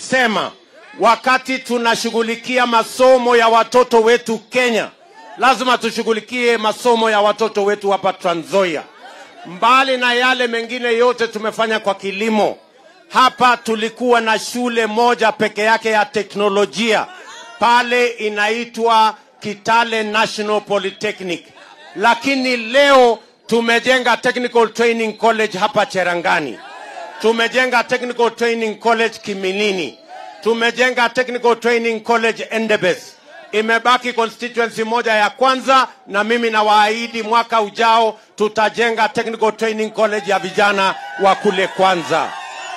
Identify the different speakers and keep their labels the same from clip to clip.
Speaker 1: tulisema wakati tunashughulikia masomo ya watoto wetu Kenya, lazima tushughulikie masomo ya watoto wetu hapa Trans Nzoia. Mbali na yale mengine yote tumefanya kwa kilimo, hapa tulikuwa na shule moja peke yake ya teknolojia pale inaitwa Kitale National Polytechnic, lakini leo tumejenga Technical Training College hapa Cherangani, tumejenga Technical Training College Kiminini, tumejenga Technical Training College Endebess. Imebaki constituency moja ya kwanza, na mimi nawaahidi mwaka ujao tutajenga Technical Training College ya vijana wa kule kwanza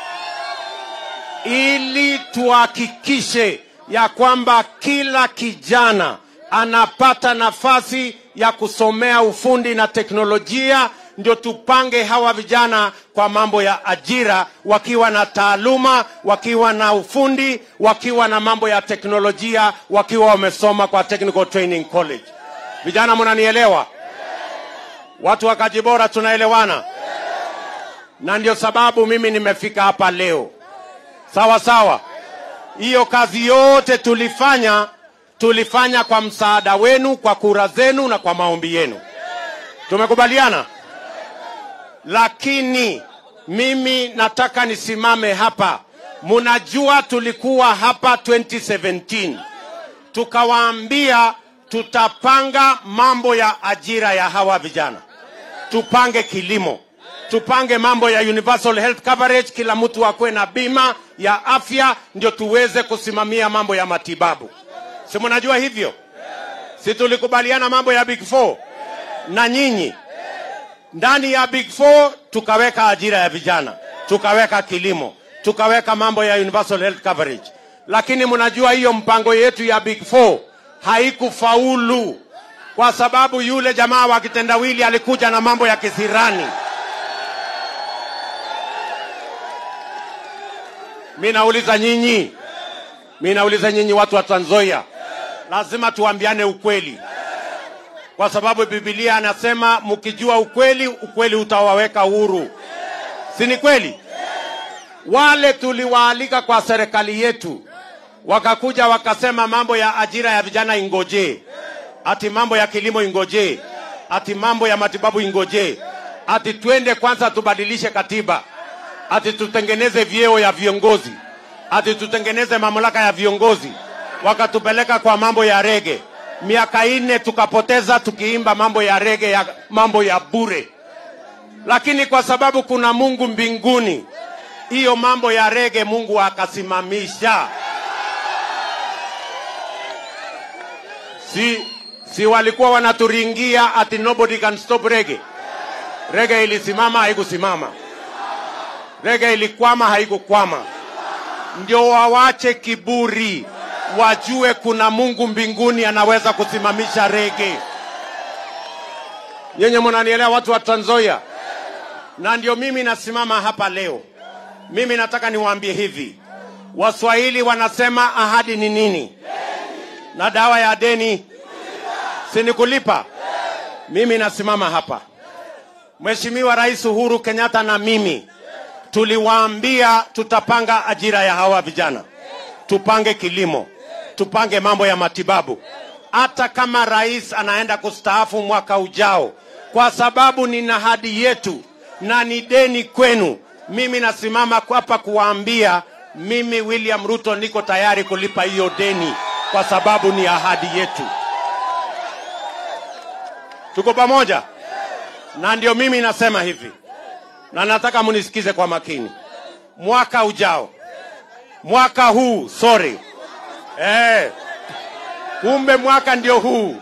Speaker 1: ili tuhakikishe ya kwamba kila kijana anapata nafasi ya kusomea ufundi na teknolojia, ndio tupange hawa vijana kwa mambo ya ajira, wakiwa na taaluma, wakiwa na ufundi, wakiwa na mambo ya teknolojia, wakiwa wamesoma kwa Technical Training College. Vijana, mnanielewa? Watu wa Kajibora tunaelewana? Na ndio sababu mimi nimefika hapa leo. Sawa sawa. Hiyo kazi yote tulifanya, tulifanya kwa msaada wenu, kwa kura zenu na kwa maombi yenu. Tumekubaliana? Lakini mimi nataka nisimame hapa. Munajua tulikuwa hapa 2017 tukawaambia tutapanga mambo ya ajira ya hawa vijana, tupange kilimo, tupange mambo ya universal health coverage, kila mtu akuwe na bima ya afya, ndio tuweze kusimamia mambo ya matibabu. Si mnajua hivyo? Si tulikubaliana mambo ya big four na nyinyi ndani ya big four tukaweka ajira ya vijana, tukaweka kilimo, tukaweka mambo ya universal health coverage, lakini mnajua hiyo mpango yetu ya big four haikufaulu kwa sababu yule jamaa wa kitendawili alikuja na mambo ya kisirani. Mi nauliza nyinyi, mi nauliza nyinyi watu wa Trans Nzoia, lazima tuambiane ukweli, kwa sababu Biblia anasema mkijua ukweli, ukweli utawaweka huru, si ni kweli? Wale tuliwaalika kwa serikali yetu wakakuja wakasema mambo ya ajira ya vijana ingojee, ati mambo ya kilimo ingojee, ati mambo ya matibabu ingojee, ati twende kwanza tubadilishe katiba, ati tutengeneze vyeo ya viongozi, ati tutengeneze mamlaka ya viongozi. Wakatupeleka kwa mambo ya rege, miaka nne tukapoteza tukiimba mambo ya rege, ya mambo ya bure. Lakini kwa sababu kuna Mungu mbinguni, hiyo mambo ya rege Mungu akasimamisha. si, si walikuwa wanaturingia ati nobody can stop rege. Rege ilisimama haikusimama, rege ilikwama haikukwama. Ndio wawache kiburi, wajue kuna Mungu mbinguni anaweza kusimamisha rege. Nyenye mnanielewa, watu wa Trans Nzoia? Na ndio mimi nasimama hapa leo. Mimi nataka niwaambie hivi, Waswahili wanasema ahadi ni nini? na dawa ya deni si ni kulipa. Mimi nasimama hapa, Mheshimiwa Rais Uhuru Kenyatta na mimi tuliwaambia tutapanga ajira ya hawa vijana, tupange kilimo, tupange mambo ya matibabu, hata kama rais anaenda kustaafu mwaka ujao, kwa sababu ni ahadi yetu na ni deni kwenu. Mimi nasimama hapa kuwaambia, mimi William Ruto niko tayari kulipa hiyo deni kwa sababu ni ahadi yetu. Tuko pamoja? Na ndio mimi nasema hivi, na nataka munisikize kwa makini. Mwaka ujao, mwaka huu, sorry, eh, kumbe mwaka ndio huu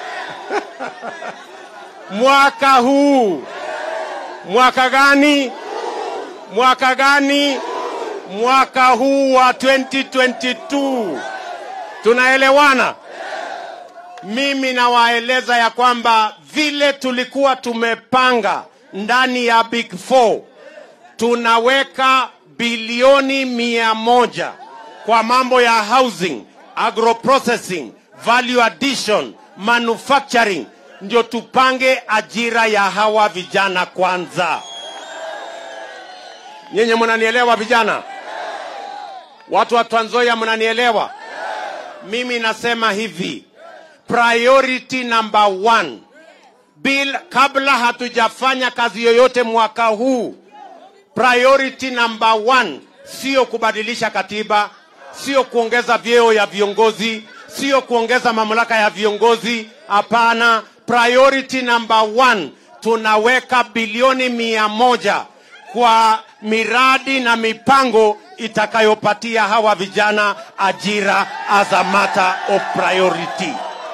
Speaker 1: mwaka huu. Mwaka gani? Mwaka gani? Mwaka huu wa 2022 tunaelewana? Mimi nawaeleza ya kwamba vile tulikuwa tumepanga ndani ya Big Four, tunaweka bilioni mia moja kwa mambo ya housing, agroprocessing, value addition, manufacturing, ndio tupange ajira ya hawa vijana kwanza. Nyenye mnanielewa vijana? Watu wa Trans Nzoia mnanielewa? Mimi nasema hivi, priority number one, bill, kabla hatujafanya kazi yoyote mwaka huu, priority number one sio kubadilisha katiba, sio kuongeza vyeo ya viongozi, sio kuongeza mamlaka ya viongozi. Hapana, priority number one, tunaweka bilioni mia moja kwa miradi na mipango itakayopatia hawa vijana ajira as a matter of priority.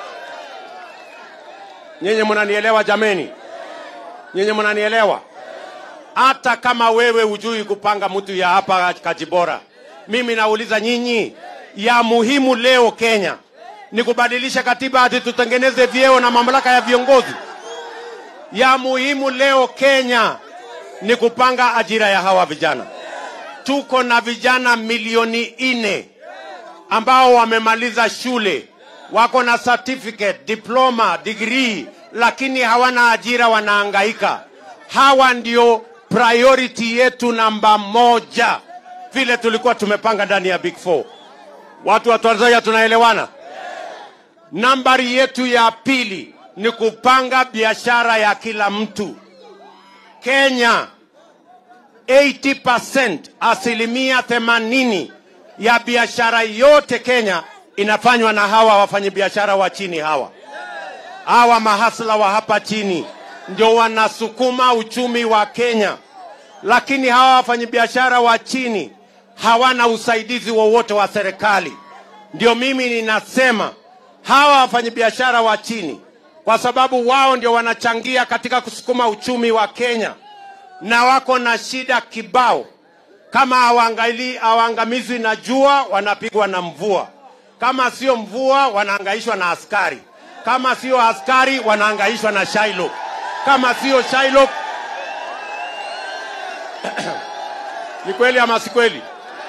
Speaker 1: Nyinyi mnanielewa jameni? Nyinyi mnanielewa? Hata kama wewe hujui kupanga mtu ya hapa Kajibora, mimi nauliza nyinyi, ya muhimu leo Kenya ni kubadilisha katiba hadi tutengeneze vyeo na mamlaka ya viongozi? Ya muhimu leo Kenya ni kupanga ajira ya hawa vijana. Tuko na vijana milioni nne ambao wamemaliza shule, wako na certificate, diploma, degree, lakini hawana ajira, wanaangaika. Hawa ndio priority yetu namba moja, vile tulikuwa tumepanga ndani ya Big Four. Watu wa Trans Nzoia tunaelewana? Nambari yetu ya pili ni kupanga biashara ya kila mtu. Kenya 80%, asilimia themanini ya biashara yote Kenya inafanywa na hawa wafanyabiashara wa chini hawa. Hawa mahasla wa hapa chini ndio wanasukuma uchumi wa Kenya, lakini hawa wafanyabiashara wa chini hawana usaidizi wowote wa serikali. Ndio mimi ninasema hawa wafanyabiashara wa chini, kwa sababu wao ndio wanachangia katika kusukuma uchumi wa Kenya na wako na shida kibao. Kama hawaangali hawaangamizwi na jua, wanapigwa na mvua. Kama sio mvua, wanaangaishwa na askari. Kama sio askari, wanaangaishwa na Shylock. Kama sio Shylock, ni kweli ama si kweli?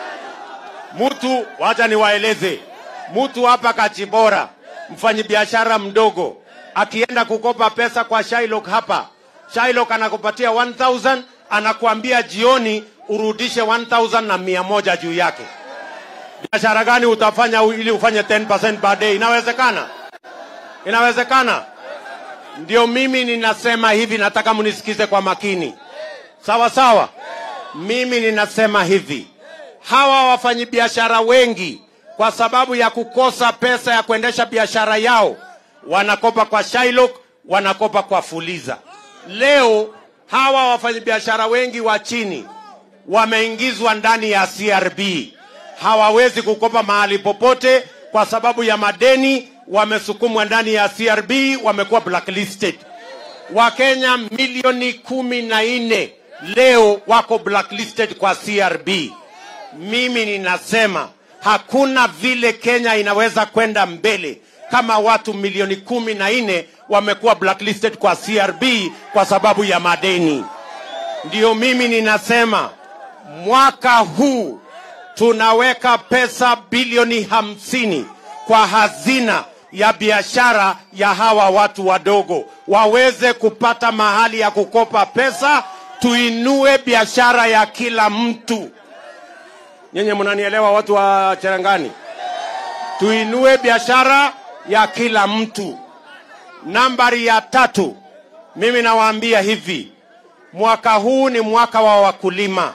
Speaker 1: Mtu, wacha niwaeleze, mtu hapa Kachibora, mfanyabiashara mdogo, akienda kukopa pesa kwa Shylock hapa Shylock anakupatia 1000 anakuambia jioni urudishe 1000 na mia moja juu yake. Biashara gani utafanya ili ufanye 10% baadaye? Inawezekana? Inawezekana? Ndio mimi ninasema hivi, nataka mnisikize kwa makini, sawa sawa. Mimi ninasema hivi, hawa wafanyabiashara wengi kwa sababu ya kukosa pesa ya kuendesha biashara yao wanakopa kwa Shylock, wanakopa kwa Fuliza. Leo hawa wafanyabiashara wengi wa chini wameingizwa ndani ya CRB, hawawezi kukopa mahali popote kwa sababu ya madeni, wamesukumwa ndani ya CRB, wamekuwa blacklisted. Wakenya milioni kumi na nne leo wako blacklisted kwa CRB. Mimi ninasema hakuna vile Kenya inaweza kwenda mbele kama watu milioni kumi na nne wamekuwa blacklisted kwa CRB kwa sababu ya madeni. Ndio mimi ninasema mwaka huu tunaweka pesa bilioni hamsini kwa hazina ya biashara ya hawa watu wadogo waweze kupata mahali ya kukopa pesa, tuinue biashara ya kila mtu. Nyenye mnanielewa, watu wa Cherangani? Tuinue biashara ya kila mtu. Nambari ya tatu, mimi nawaambia hivi, mwaka huu ni mwaka wa wakulima.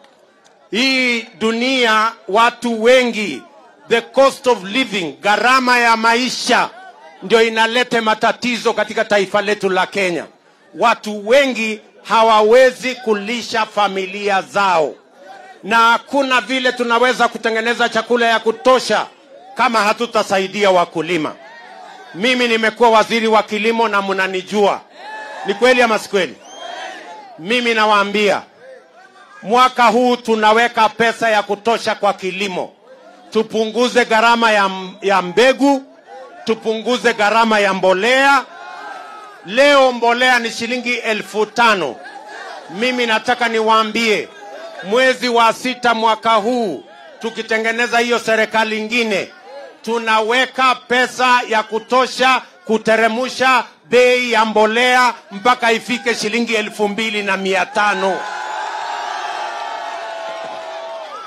Speaker 1: Hii dunia watu wengi, the cost of living, gharama ya maisha ndio inaleta matatizo katika taifa letu la Kenya. Watu wengi hawawezi kulisha familia zao, na hakuna vile tunaweza kutengeneza chakula ya kutosha kama hatutasaidia wakulima. Mimi nimekuwa waziri wa kilimo na mnanijua, ni kweli ama si kweli? Mimi nawaambia mwaka huu tunaweka pesa ya kutosha kwa kilimo, tupunguze gharama ya, ya mbegu, tupunguze gharama ya mbolea. Leo mbolea ni shilingi elfu tano. Mimi nataka niwaambie, mwezi wa sita mwaka huu tukitengeneza hiyo serikali ingine, tunaweka pesa ya kutosha kuteremusha bei ya mbolea mpaka ifike shilingi elfu mbili na mia tano.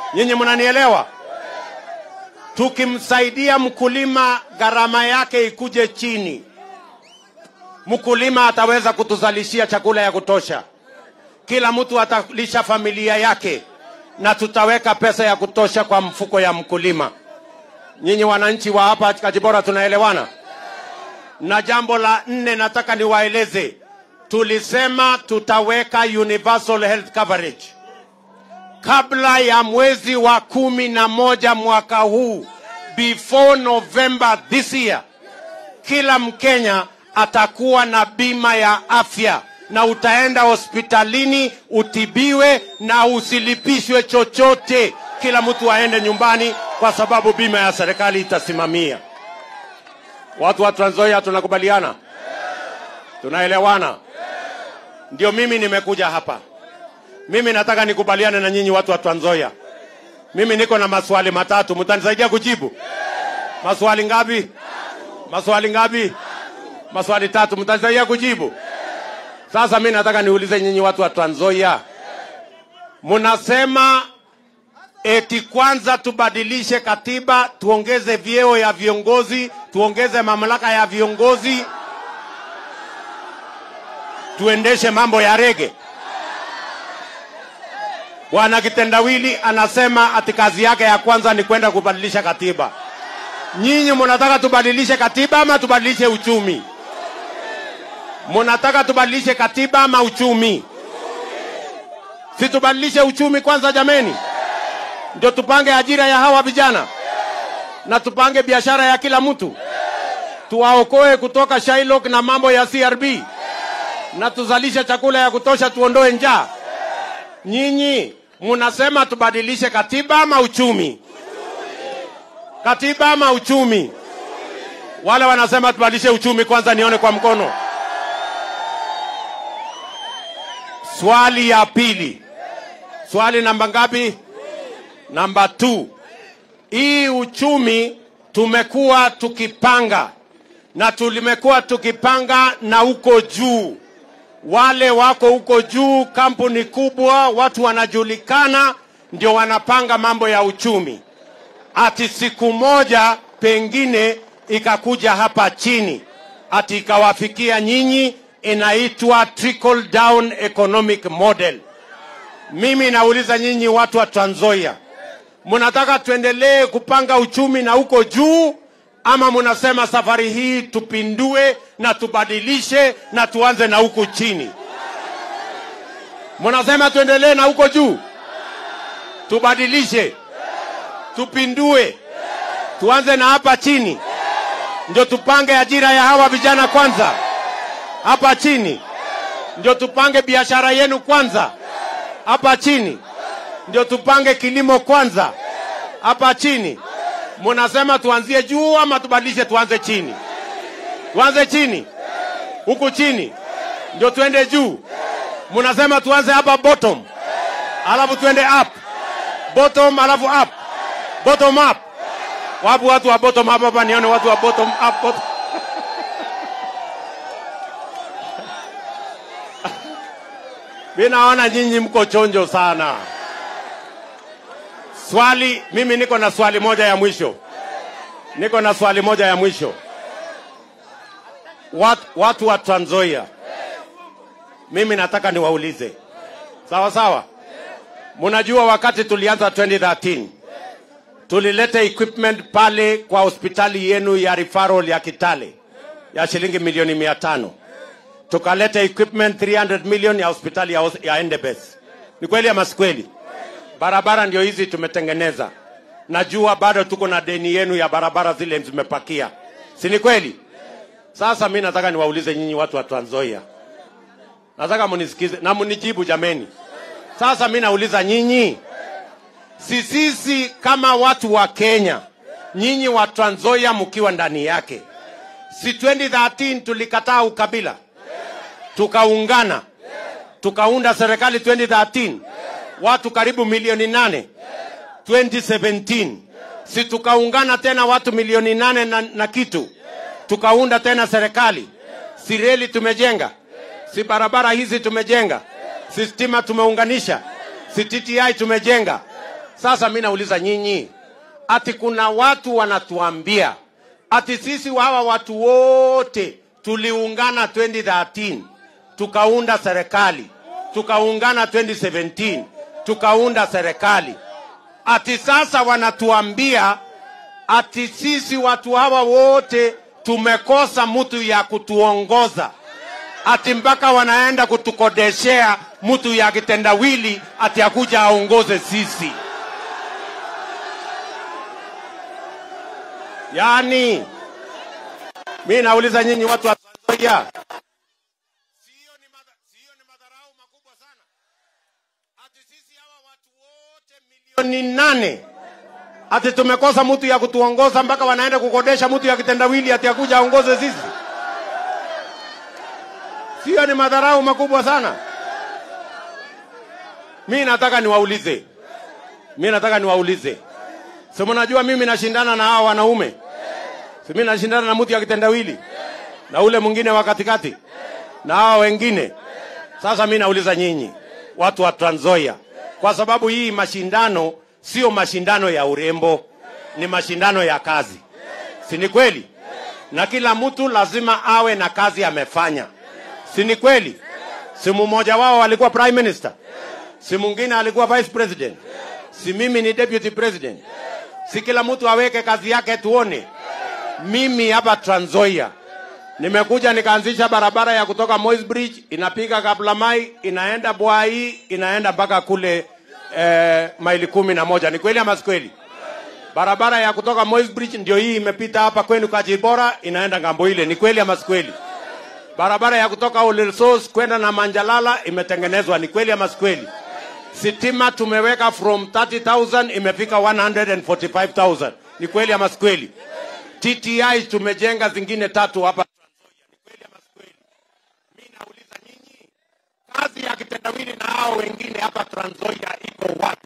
Speaker 1: Nyinyi mnanielewa? Tukimsaidia mkulima gharama yake ikuje chini, mkulima ataweza kutuzalishia chakula ya kutosha, kila mtu atalisha familia yake, na tutaweka pesa ya kutosha kwa mfuko ya mkulima. Nyinyi wananchi wa hapa Kajibora, tunaelewana? Na jambo la nne nataka niwaeleze, tulisema tutaweka universal health coverage kabla ya mwezi wa kumi na moja mwaka huu, before November this year, kila Mkenya atakuwa na bima ya afya na utaenda hospitalini utibiwe na usilipishwe chochote. Kila mtu aende nyumbani, kwa sababu bima ya serikali itasimamia. Watu wa Trans Nzoia tunakubaliana, tunaelewana? Ndio mimi nimekuja hapa. Mimi nataka nikubaliane na nyinyi watu wa Trans Nzoia. Mimi niko na maswali matatu, mtanisaidia kujibu? Maswali ngapi? Maswali ngapi? Maswali tatu, mtanisaidia kujibu? Sasa mimi nataka niulize nyinyi watu wa Trans Nzoia, mnasema eti kwanza tubadilishe katiba, tuongeze vyeo ya viongozi, tuongeze mamlaka ya viongozi, tuendeshe mambo ya rege. Bwana Kitendawili anasema ati kazi yake ya kwanza ni kwenda kubadilisha katiba. Nyinyi mnataka tubadilishe katiba ama tubadilishe uchumi? Mnataka tubadilishe katiba ama uchumi? Si tubadilishe uchumi kwanza jameni, ndio tupange ajira ya hawa vijana na tupange biashara ya kila mtu, tuwaokoe kutoka Shylock na mambo ya CRB na tuzalishe chakula ya kutosha, tuondoe njaa. Nyinyi munasema tubadilishe katiba ama uchumi? Katiba ama uchumi? Wale wanasema tubadilishe uchumi, kwanza nione kwa mkono. Swali ya pili, swali namba ngapi? Namba 2. Hii uchumi tumekuwa tukipanga na tulimekuwa tukipanga na huko juu wale wako huko juu, kampuni kubwa, watu wanajulikana, ndio wanapanga mambo ya uchumi. Ati siku moja pengine ikakuja hapa chini, ati ikawafikia nyinyi, inaitwa trickle down economic model. Mimi nauliza nyinyi watu wa Trans Nzoia, mnataka tuendelee kupanga uchumi na huko juu ama munasema safari hii tupindue na tubadilishe na tuanze na huku chini? Munasema tuendelee na huko juu, tubadilishe, tupindue, tuanze na hapa chini, ndio tupange ajira ya hawa vijana kwanza hapa chini, ndio tupange biashara yenu kwanza hapa chini, ndio tupange kilimo kwanza hapa chini munasema tuanzie juu ama tubadilishe tuanze chini? Tuanze chini, huku chini ndio tuende juu. Munasema tuanze hapa bottom, alafu tuende up, bottom alafu up, bottom up. Wapo watu wa bottom up hapa? Nione watu wa bottom up, bottom. Mi naona nyinyi mko chonjo sana. Swali, mimi niko na swali moja ya mwisho, niko na swali moja ya mwisho. Watu, watu wa Trans Nzoia, mimi nataka niwaulize, sawa sawa. Mnajua wakati tulianza 2013 tulileta equipment pale kwa hospitali yenu ya referral ya Kitale ya shilingi milioni mia tano tukaleta equipment 300 million ya hospitali ya, ya Endebess. Ni kweli ama si kweli? barabara ndio hizi tumetengeneza. Najua bado tuko na deni yenu ya barabara zile zimepakia, si ni kweli? Sasa mi nataka niwaulize nyinyi watu wa Trans Nzoia, nataka munisikize na munijibu jameni. Sasa mi nauliza nyinyi, si sisi kama watu wa Kenya, nyinyi wa Trans Nzoia mkiwa ndani yake, si 2013 tulikataa ukabila tukaungana tukaunda serikali 2013 watu karibu milioni nane 2017 si tukaungana tena watu milioni nane na, na kitu tukaunda tena serikali si reli tumejenga si barabara hizi tumejenga si stima tumeunganisha si TTI tumejenga Sasa mi nauliza nyinyi, ati kuna watu wanatuambia ati sisi hawa watu wote tuliungana 2013 tukaunda serikali, tukaungana 2017 tukaunda serikali, ati sasa wanatuambia ati sisi watu hawa wote tumekosa mtu ya kutuongoza, ati mpaka wanaenda kutukodeshea mtu ya kitendawili ati akuja aongoze sisi. Yaani, mi nauliza nyinyi watu wa Trans Nzoia, sio ni madha- sio ni madharau makubwa sana ati sisi hawa watu wote milioni nane ati tumekosa mtu ya kutuongoza mpaka wanaenda kukodesha mtu ya kitendawili ati akuja aongoze sisi? Sio ni madharau makubwa sana? Mi nataka niwaulize, mi nataka niwaulize, si mnajua mimi nashindana na hawa wanaume, si mimi nashindana na mtu ya kitendawili na ule mwingine wa katikati na hawa wengine. Sasa mi nauliza nyinyi watu wa Trans Nzoia, kwa sababu hii mashindano sio mashindano ya urembo, ni mashindano ya kazi, si ni kweli? Na kila mtu lazima awe na kazi amefanya, si ni kweli? Si mmoja wao alikuwa prime minister, si mwingine alikuwa vice president, si mimi ni deputy president, si kila mtu aweke kazi yake tuone. Mimi hapa Trans Nzoia nimekuja nikaanzisha barabara ya kutoka Moi's Bridge inapiga Kaplamai inaenda Bwai inaenda mpaka kule eh, maili kumi na moja. Ni kweli ama si kweli? Barabara ya kutoka Moi's Bridge ndio hii imepita hapa kwenu Kajibora inaenda ngambo ile. Ni kweli ama si kweli? Barabara ya kutoka Olilsos kwenda na Manjalala imetengenezwa. Ni kweli ama si kweli? Sitima tumeweka from 30,000 imefika 145,000. Ni kweli ama si kweli? TTI tumejenga zingine tatu hapa Trans Nzoia. Ni kweli ama si kweli? Mimi nauliza nyinyi, kazi ya kitendawili na hao wengine hapa Trans Nzoia iko wapi?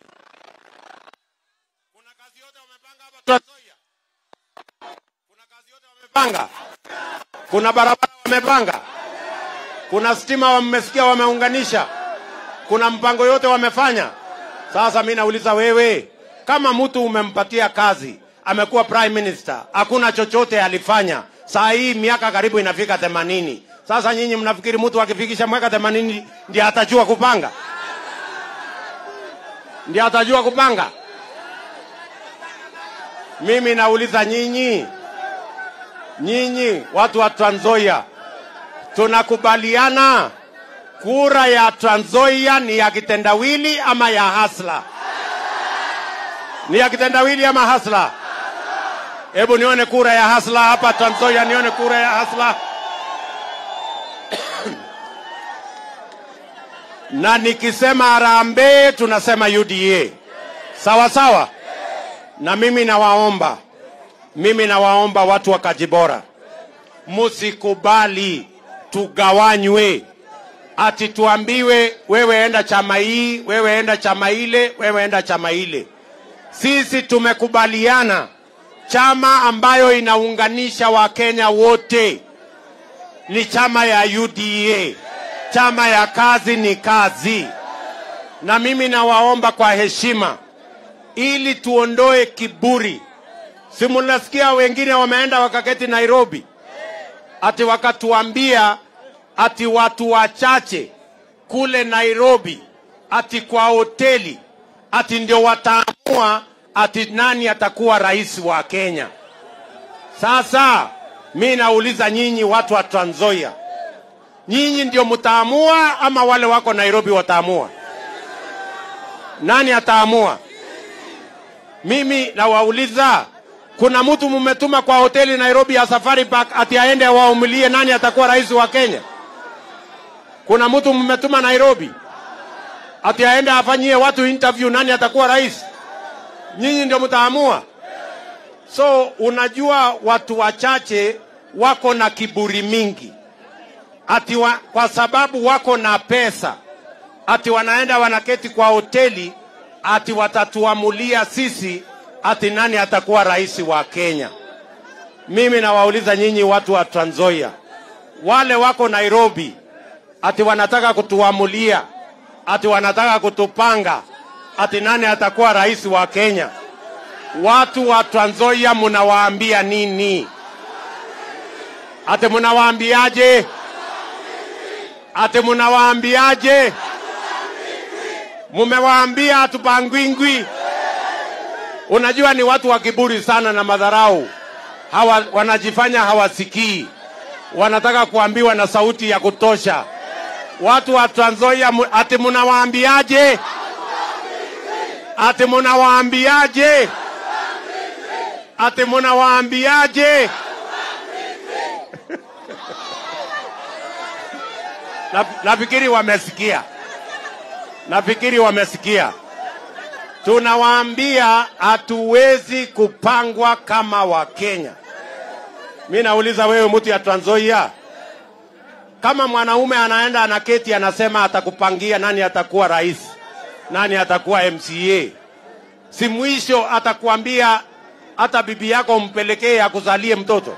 Speaker 1: Kuna kazi yote wamepanga hapa Trans Nzoia? Kuna kazi yote wamepanga? Kuna barabara wamepanga? Kuna stima wamesikia wameunganisha? Kuna mpango yote wamefanya? Sasa mi nauliza wewe, kama mtu umempatia kazi, amekuwa prime minister, hakuna chochote alifanya, saa hii miaka karibu inafika themanini. Sasa nyinyi mnafikiri mtu akifikisha miaka themanini ndiye atajua kupanga? Ndiye atajua kupanga? Mimi nauliza nyinyi, nyinyi watu wa Trans Nzoia, tunakubaliana kura ya Trans Nzoia ni ya kitendawili ama ya hasla? Ni ya kitendawili ama hasla? Hebu nione kura ya hasla hapa Trans Nzoia, nione kura ya hasla. na nikisema harambee tunasema UDA, sawa sawa. Na mimi nawaomba, mimi nawaomba watu wa Kajibora, musikubali tugawanywe ati tuambiwe wewe enda chama hii, wewe enda chama ile, wewe enda chama ile. Sisi tumekubaliana chama ambayo inaunganisha Wakenya wote ni chama ya UDA. Chama ya kazi ni kazi, na mimi nawaomba kwa heshima, ili tuondoe kiburi. Si mnasikia wengine wameenda wakaketi Nairobi, ati wakatuambia ati watu wachache kule Nairobi, ati kwa hoteli, ati ndio wataamua ati nani atakuwa rais wa Kenya. Sasa mi nauliza nyinyi watu wa Trans Nzoia, nyinyi ndio mtaamua ama wale wako Nairobi wataamua? Nani ataamua? Mimi nawauliza, kuna mtu mmetuma kwa hoteli Nairobi ya Safari Park ati aende waumulie nani atakuwa rais wa Kenya? Kuna mtu mmetuma Nairobi ati aende afanyie watu interview nani atakuwa rais? Nyinyi ndio mtaamua. So unajua watu wachache wako na kiburi mingi ati wa, kwa sababu wako na pesa ati wanaenda wanaketi kwa hoteli ati watatuamulia sisi ati nani atakuwa rais wa Kenya. Mimi nawauliza nyinyi watu wa Trans Nzoia, wale wako Nairobi ati wanataka kutuamulia ati wanataka kutupanga ati nani atakuwa rais wa Kenya. Watu wa Trans Nzoia mnawaambia nini? Ati mnawaambiaje? Ati mnawaambiaje? Mumewaambia hatupangwingwi. Unajua ni watu wa kiburi sana na madharau. Hawa wanajifanya hawasikii, wanataka kuambiwa na sauti ya kutosha. Watu wa Trans Nzoia mu- ati mnawaambiaje? Ati mnawaambiaje? Ati mnawaambiaje? Na- Nafikiri wamesikia, nafikiri wamesikia. Tunawaambia hatuwezi kupangwa kama Wakenya. Mi nauliza wewe, mtu ya Trans Nzoia, kama mwanaume anaenda anaketi anasema atakupangia nani atakuwa rais, nani atakuwa MCA, si mwisho atakuambia hata bibi yako umpelekee akuzalie mtoto?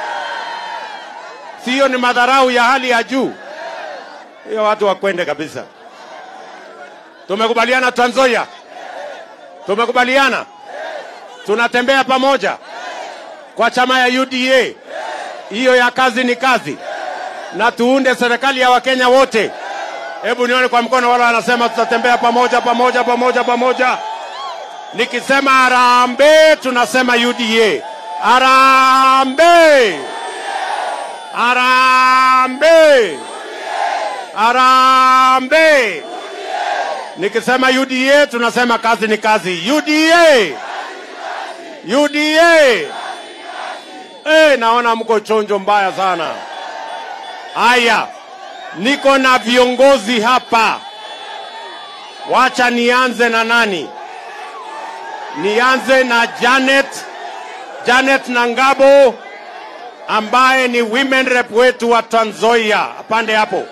Speaker 1: Si hiyo ni madharau ya hali ya juu? Hiyo watu wakwende kabisa. Tumekubaliana Trans Nzoia, tumekubaliana, tunatembea pamoja kwa chama ya UDA. Hiyo ya kazi ni kazi, na tuunde serikali ya Wakenya wote. Hebu nione kwa mkono wale wanasema tutatembea pamoja pamoja pamoja pamoja. Nikisema harambee, tunasema UDA. Harambee, harambee, harambee. Nikisema UDA, tunasema kazi ni kazi. UDA, UDA. Eh, naona mko chonjo mbaya sana. Haya, niko na viongozi hapa. Wacha nianze na nani? Nianze na Janet, Janet Nangabo ambaye ni women rep wetu wa Trans Nzoia. Pande hapo.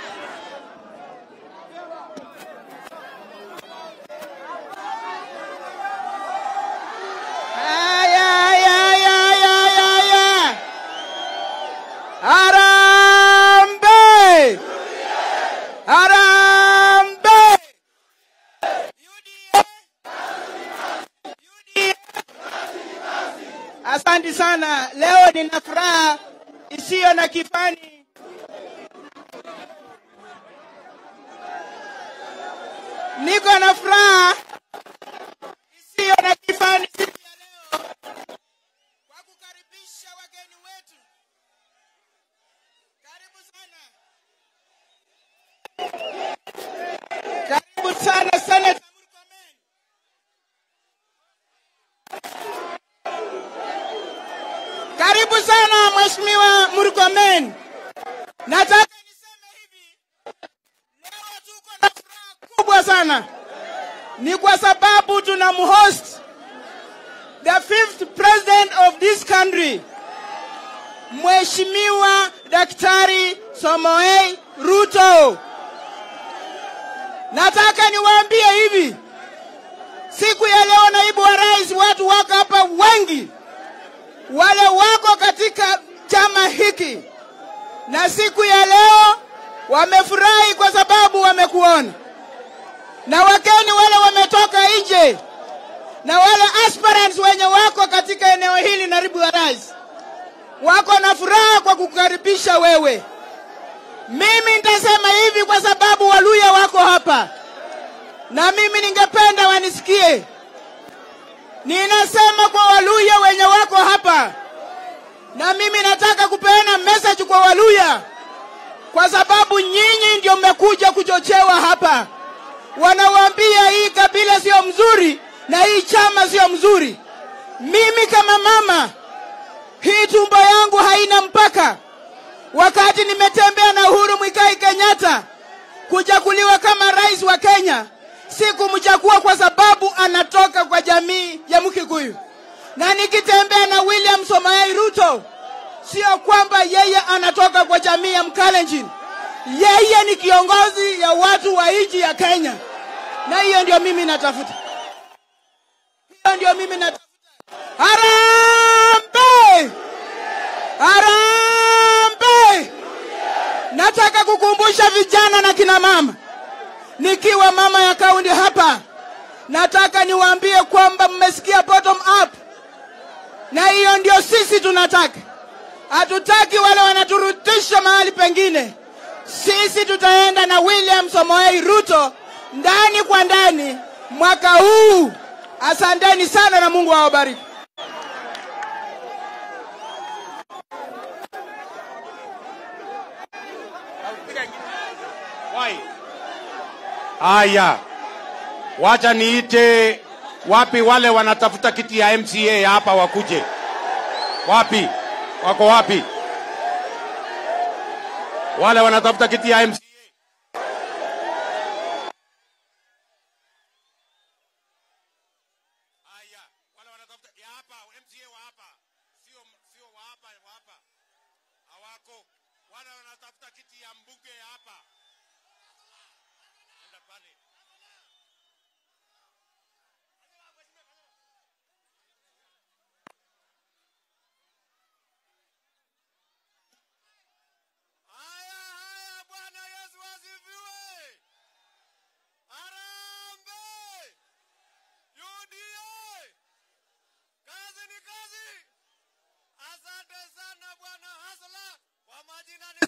Speaker 2: Aya, aya, aya, aya, aya, aya. Harambee! Harambee! Asante sana. Leo nina furaha isiyo na kifani. Niko na furaha isiyo na kifani siku ya leo kwa kukaribisha wageni wetu. Karibu sana. Karibu sana Senator Murkomen. Karibu sana Mheshimiwa Murkomen. Nataka niseme hivi, leo tuko na furaha kubwa sana, ni kwa sababu tunamhost the fifth president of this country, Mheshimiwa Daktari Samoei Ruto. Nataka niwaambie hivi, siku ya leo, naibu wa rais, watu wako hapa wengi, wale wako katika chama hiki, na siku ya leo wamefurahi kwa sababu wamekuona, na wageni wale wametoka nje na wale aspirants wenye wako katika eneo hili, naibu wa rais, wako na furaha kwa kukaribisha wewe. Mimi nitasema hivi kwa sababu Waluya wako hapa, na mimi ningependa wanisikie. Ninasema kwa Waluya wenye wako hapa, na mimi nataka kupeana message kwa Waluya kwa sababu nyinyi ndio mmekuja kuchochewa hapa. Wanawaambia hii kabila sio mzuri na hii chama sio mzuri. Mimi kama mama, hii tumbo yangu haina mpaka. Wakati nimetembea na Uhuru Mwikai Kenyatta kuchaguliwa kama rais wa Kenya, sikumchagua kwa sababu anatoka kwa jamii ya Mkikuyu, na nikitembea na William Somoei Ruto sio kwamba yeye anatoka kwa jamii ya Mkalenjin. Yeye ni kiongozi ya watu wa nchi ya Kenya, na hiyo ndio mimi natafuta, hiyo ndio mimi natafuta. Harambee! Harambee! Nataka kukumbusha vijana na kina mama, nikiwa mama ya kaunti hapa, nataka niwaambie kwamba mmesikia bottom up, na hiyo ndio sisi tunataka. Hatutaki wale wanaturudisha mahali pengine. Sisi tutaenda na William Samoei Ruto ndani kwa ndani mwaka huu. Asanteni sana na Mungu awabariki.
Speaker 1: Wai. Haya, wacha niite wapi wale wanatafuta kiti ya MCA hapa wakuje. Wapi? Wako wapi? Wale wanatafuta kiti ya MCA. Haya, wale wanatafuta ya hapa MCA wa hapa. Sio sio wa hapa wa hapa. Hawako. Wale wanatafuta kiti ya mbunge ya hapa. Enda pale. Haya, haya, Bwana Yesu asifiwe. Harambee! UDA! Kazi ni kazi. Asante sana Bwana Hasla. Kwa majina